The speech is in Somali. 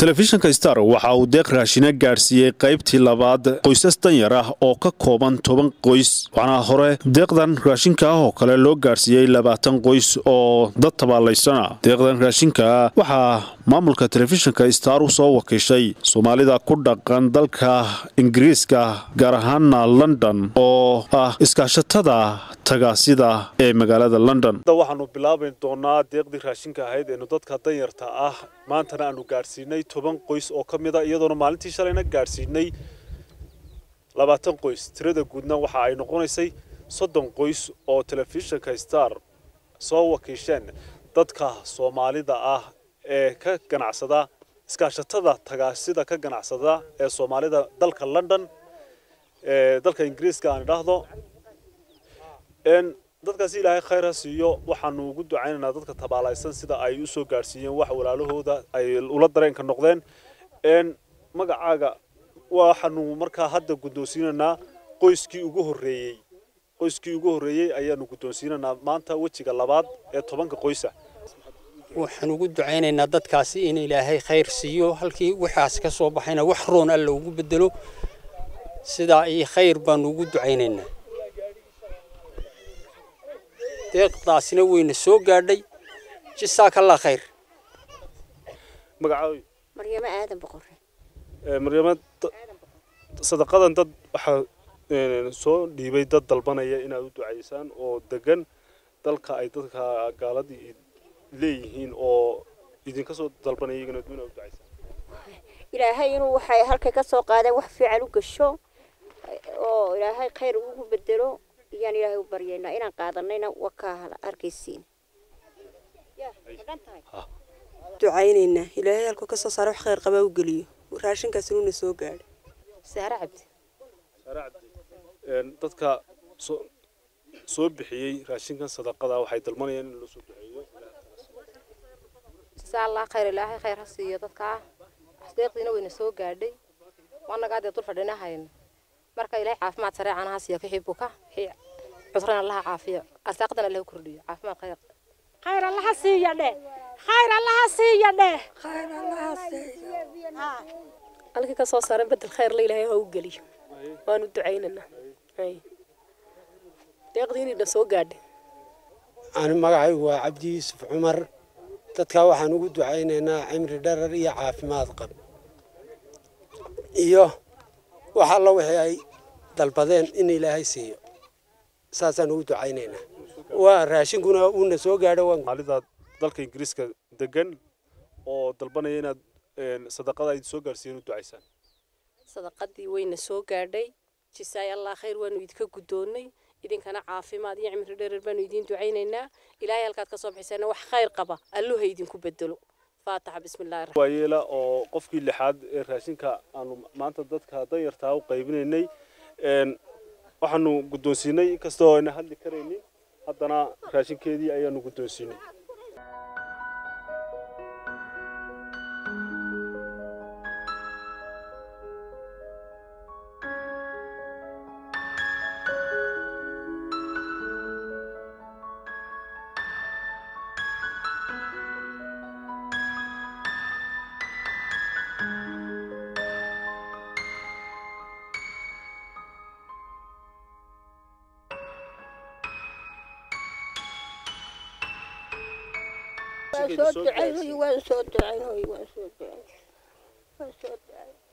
telefishinka star waxa uu deeq raashina gaadhsiiyey qaybtii labaad qoysas danyar ah oo ka kooban toban qoys waxaana hore deeqdan raashinka ah oo kale loo gaadhsiiyey labaatan qoys oo dad tabaalaysana deeqdan raashinka waxaa maamulka telefishinka star u soo wakiishay soomaalida ku dhaqan dalka ingiriiska gaar ahaana london oo ah iskaashatada tagaasida ee magaalada london waxaanu bilaabi doonaa deeqdii raashinka ahayd eenu dadka danyarta ah maantana aanu gaadhsiinay toban qoys oo ka mid a iyadoona maalintii shalayna gaadhsiinay labaatan qoys tirada guudna waxa ay noqonaysay soddon qoys oo telefishinka star soo wakiisheen dadka soomaalida ah ee ka ganacsada iskaashatada tagaasida ka ganacsada ee soomaalida dalka london ee dalka ingiriiska aan idhaahdo dadkaasi ilaahay khayr ha siiyo waxaanu ugu ducaynaynaa dadka tabaalaysan sida ay u soo gaadhsiiyeen wax walaalahooda ay ula dareenka noqdeen magacaaga waxaanu markaa hadda guddoonsiinaynaa qoyskii ugu horreeyey qoyskii ugu horreeyey ayaanu guddoonsiinaynaa maanta wejiga labaad ee tobanka qoysa waxaan ugu ducaynaynaa dadkaasi in ilaahay khayr siiyo halkii waxaas ka soo baxayna wax roon alla ugu bedelo sidaa iyo khayr baanu ugu ducaynaynaa deeqdaasina weyna soo gaadhay jisaakallaa khayr magacaawi maryamo aadan boqore maryamo sadaqadan dad waxaa soo dhiibay dad dalbanaya inaad u ducaysaan oo degan dalka ay dadka gaaladii leeyihiin oo idinka soo dalbanaya iyagana inaad u ducaysaan ilaahay inuu waxay halkay ka soo qaadeen wax fiican u gasho oo ilaahay khayr ugu bedelo iyaan ilaahay u baryaynaa inaan qaadanayna wakaa arkaysiin ducaynaynaa ilaahay halkuu ka soo saara wax khayr qabaa u geliyo raashinkaas inuuna soo gaadho saare cabdi saare cabdi dadka soo soo bixiyey raashinkan sadaqada waxay dalbanayaan in loo soo duceeyo jasaa allah khayr ilaahay khayr ha siiyo dadkaa deeqdiina wayna soo gaadhay waanagaa dee dul fadhinahayno marka ilaahay caafimaad sareecan ha siiyo wixii buka wixii cudurana allaha caafiyo arsaaqadana allaha kordhiyo caafimaad khayr khayr allaha siiya dheh khayr allaha siiya dheh halkii ka soo saaran bedel khayr la ilaahay ha u geliyo waanu ducaynaynaa deeqdii inayna soo gaadhay ani magacaygu waa cabdi yuusuf cumar dadkaa waxaan ugu ducaynaynaa cimri dharar iyo caafimaad qab iyo wax alla wixii ay dalbadeen in ilaahay siiyo saasaan ugu ducaynaynaa waa raashinkuna uuna soo gaadho maalida dalka ingiriiska degan oo dalbanaya inaad sadaqada ay soo gaadhsiiyeen u ducaysaan sadaqadii wayna soo gaadhay jisaay allah khayr waanu idinka guddoonnay idinkana caafimaad iyo cimri dherer baanu idiin ducaynaynaa ilaahay halkaad ka soo bixisayna wax khayr qaba alluha idinku bedelo faataxa bismillahi waayeela oo qofkii lixaad ee raashinka aanu maanta dadka danyartaa u qaybinaynay waxaanu guddoonsiinay inkastoo ayna hadli karaynin haddana raashinkeedii ayaanu guddoonsiinay waan soo ducayn waan soo ducayn waan soo ducayn waan soo ducayn